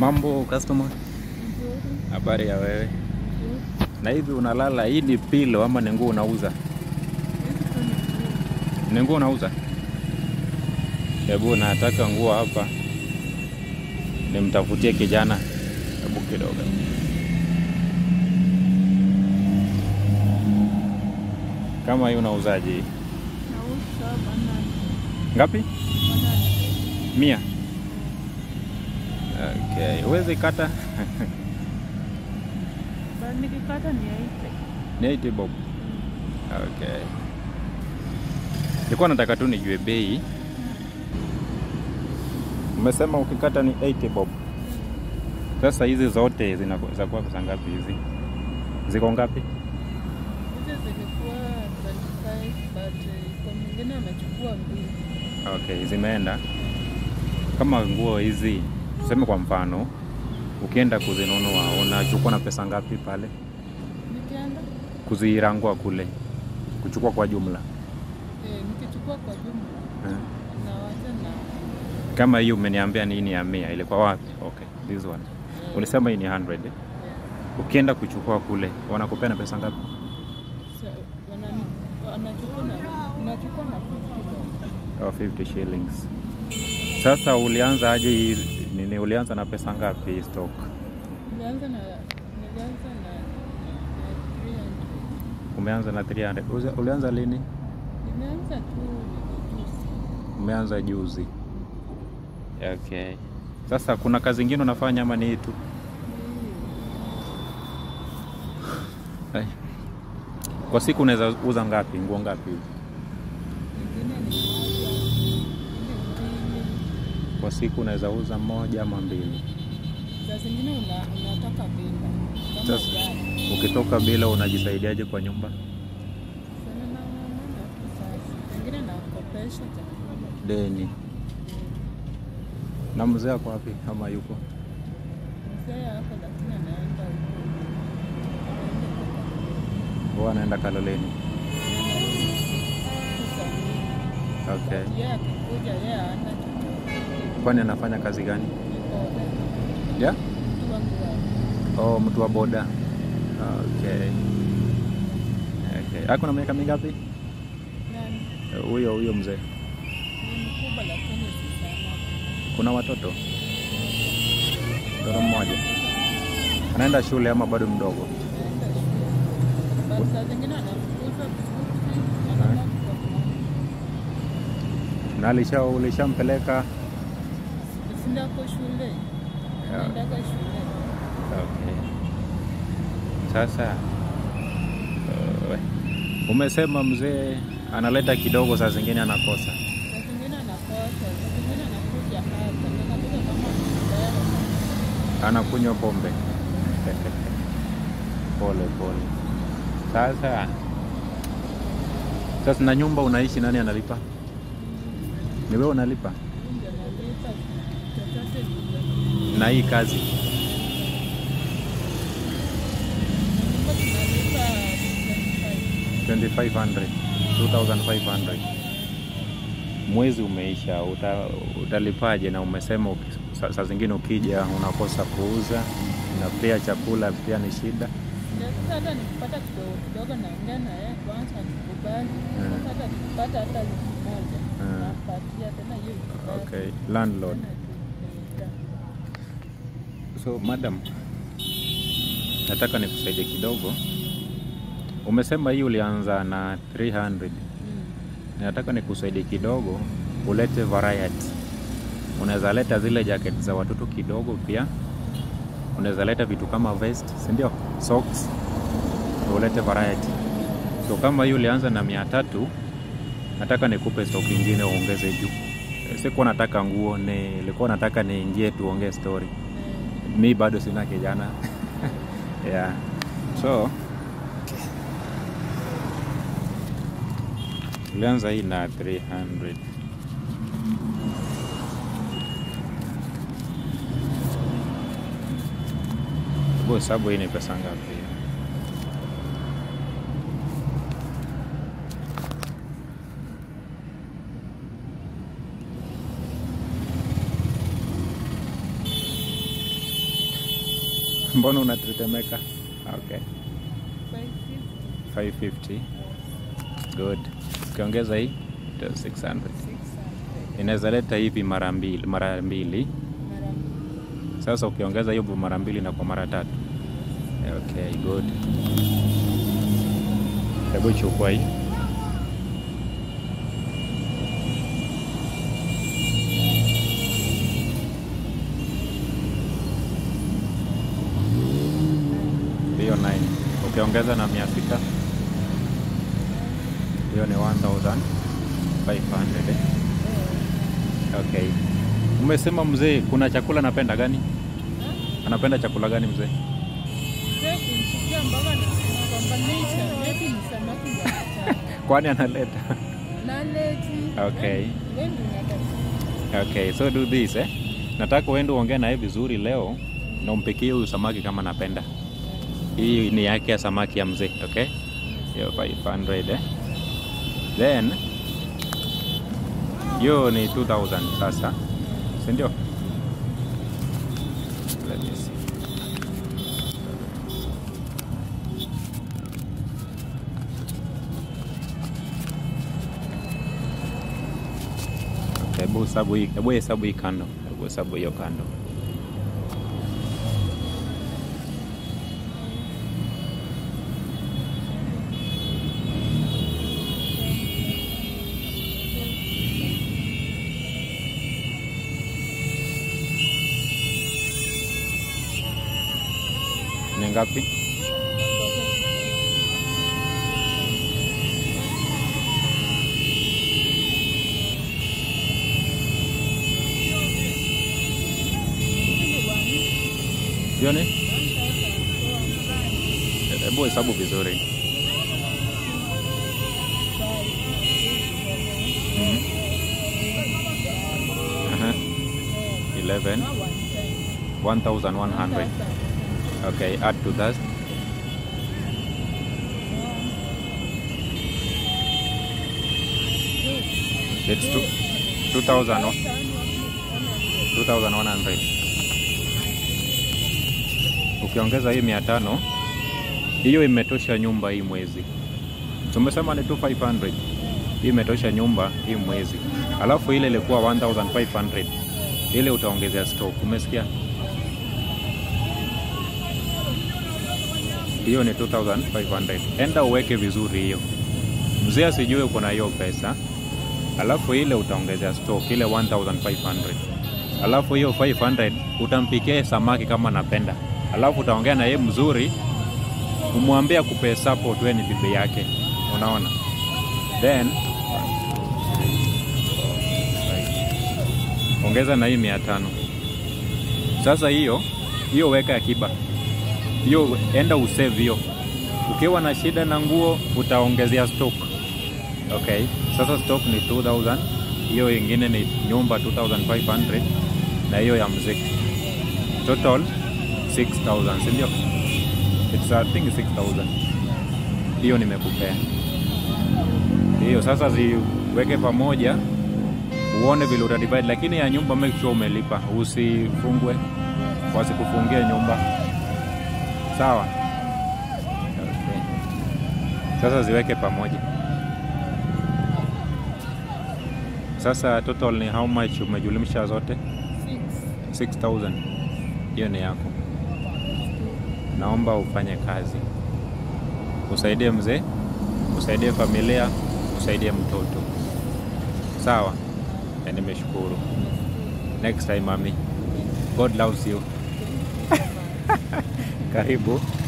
Mambo customer, habari ya wewe? Na hivi unalala, hii ni pilo ama ni nguo unauza? Ni nguo unauza? Hebu nataka nguo hapa, nimtafutie kijana. Hebu kidogo. Kama hii unauzaje hii? Ngapi? Mia. Okay, huwezi kata Nikikata ni aite. ni 80 bob. Okay. Nilikuwa nataka tu nijue bei. Umesema ukikata ni 80 bob. Sasa hizi zote zinakuwa kwa pesa ngapi hizi? Ziko ngapi? Hizi zilikuwa 25 but eh, kwa mwingine amechukua mbili. Okay, zimeenda. Kama nguo hizi tuseme kwa mfano ukienda kuzinunua unachukua na pesa ngapi pale Nikienda kuzirangua kule kuchukua kwa jumla eh, nikichukua kwa jumla eh? nawacha na Kama hii umeniambia ni hii ni ya mia, ilikuwa wapi? Okay, this one. eh, Ulisema hii ni 100. eh? yeah. Ukienda kuchukua kule wanakupea na pesa ngapi? So, wanani- wanachukua na nachukua na 50 bob. Oh, 50 shillings. Sasa ulianza aje hii nini? Ulianza na pesa ngapi hii stock? Nilianza na nilianza na na 300. Umeanza na 300. Uza- Ulianza lini? Nimeanza tu nilijuzi. Umeanza juzi. Okay. Sasa kuna kazi ingine unafanya ama ni hii tu? Hai. Kwa siku unaweza uza ngapi? Nguo ngapi? Nyingine ni moja, nyingine mbili. Kwa siku unaweza uza moja ama mbili. Saa zingine una, unatoka bila kama Sasa- jana. Ukitoka bila unajisaidiaje kwa nyumba? Sana na mama tu sasa. Pengine nakopesha chakula. Deni. Na mzee ako wapi ama yuko? Mzee hapo lakini anaenda huko. Anaenda kutoka Huwa anaenda Kaloleni. Kusafiri. Okay. Yeye akikuja yeye hana chochote. Kwani anafanya kazi gani? Yuko Yeah? mtu wangu wa Oh, mtu wa boda. Okay. Okay. Ako na miaka mingapi? nani? Eh, Huyo huyo mzee. Ni mkubwa lakini si sana. Kuna watoto? Mtoto mmoja. Anaenda shule ama bado mdogo? Anaenda shule. But saa zingine anafukuza vizuri. Anabaki kwa mama. Na alisha ulishampeleka? Sindako shule. Anaendaga shule. Okay. Sasa uh, umesema mzee analeta kidogo, saa zingine anakosa. Saa zingine anakosa, saa zingine anakuja hapa. Anakuja kama mbele. anakunywa pombe. pole pole. Sasa sasa, na nyumba unaishi, nani analipa? Ni wewe unalipa? Ndio analipa chochote ni Na hii kazi nyumba tunalipa 2500 2500 mwezi umeisha, uta, utalipaje? Na umesema uki- saa saa zingine ukija unakosa kuuza na pia chakula pia ni shida. 25. Ndio sasa hata nikipata kidogo kidogo naongea na yeye kwanza nikubali. Mm. Sasa hata nikipata hata elfu moja Mm. napatia tena hiyo ikibaki. Okay, landlord. Tena tu- So madam, nataka nikusaidie kidogo. Umesema hii ulianza na 300. Mm. Nataka nikusaidie kidogo, ulete variety. Unaweza leta zile jacket za watoto kidogo, pia unaweza leta vitu kama vest, si ndio? Socks, ulete variety. So kama hii ulianza na mia tatu, nataka nikupe stock ingine uongeze juu. Sikuwa nataka nguo, nilikuwa nataka niingie tuongee story. Eh, Mi bado sina kijana yeah. So ulianza hii na 300 Hebu hesabu hii ni pesa ngapi? Mbona unatetemeka? Okay. 550, 550. Good. Ukiongeza hii ita 600. 600. Inaweza leta hivi mara mbili, mara mbili. Mara mbili. Sasa ukiongeza hiyo mara mbili na kwa mara tatu. Okay, good. Hebu chukua hii. Hiyo 9. Ukiongeza na mia sita hiyo ni 1500 eh? Okay. Umesema mzee, kuna chakula anapenda gani? Anapenda chakula gani mzee? Mzee kumsikia mpaka na- nagombanisha, leti ni samaki za mchana. Kwani analeta? Na leti. Okay. Wendi unataka- Okay, so do this eh. Nataka uende uongee naye vizuri leo na umpikie huyu samaki kama anapenda. Hii ni yake ya samaki ya mzee, okay? Hiyo 500 eh. Then hiyo ni 2000 sasa. Si ndio? Let me see. Okay, Hebu hesabu hii, hebu hesabu hii kando, hebu hesabu hiyo kando. Ni ngapi? Hiyo ni? Hebu hesabu vizuri. Mhm. Aha. 11 1100. Okay, add to that. It's two, 2000 no? 2100. Ukiongeza hii 500 hiyo imetosha nyumba hii mwezi. Tumesema ni 2500. Hii imetosha nyumba hii mwezi. Alafu ile ilikuwa 1500. Ile utaongezea stock. Umesikia? hiyo ni 2500 enda uweke vizuri hiyo mzee asijue uko na hiyo pesa alafu ile utaongezea stock ile 1500 alafu hiyo 500 utampikia samaki kama anapenda alafu utaongea na yeye mzuri umwambie akupe support wewe ni bibi yake unaona then ongeza na hii 500 sasa hiyo hiyo weka akiba hiyo enda usave hiyo. Ukiwa na shida na nguo utaongezea stock. Okay, sasa stock ni 2000, hiyo ingine ni nyumba 2500 na hiyo ya muziki total 6000, si ndio? It's I think 6000. Hiyo nimekupea hiyo. Sasa ziweke pamoja uone vile utadivide, lakini ya nyumba make sure umelipa, usifungwe, wasikufungie nyumba. Sawa. Okay. Sasa ziweke pamoja. Sasa total ni how much umejulimsha zote? 6000. Hiyo ni yako. Naomba ufanye kazi, usaidie mzee, usaidie familia, usaidie mtoto. Sawa, na nimeshukuru. Next time mami, God loves you. Karibu.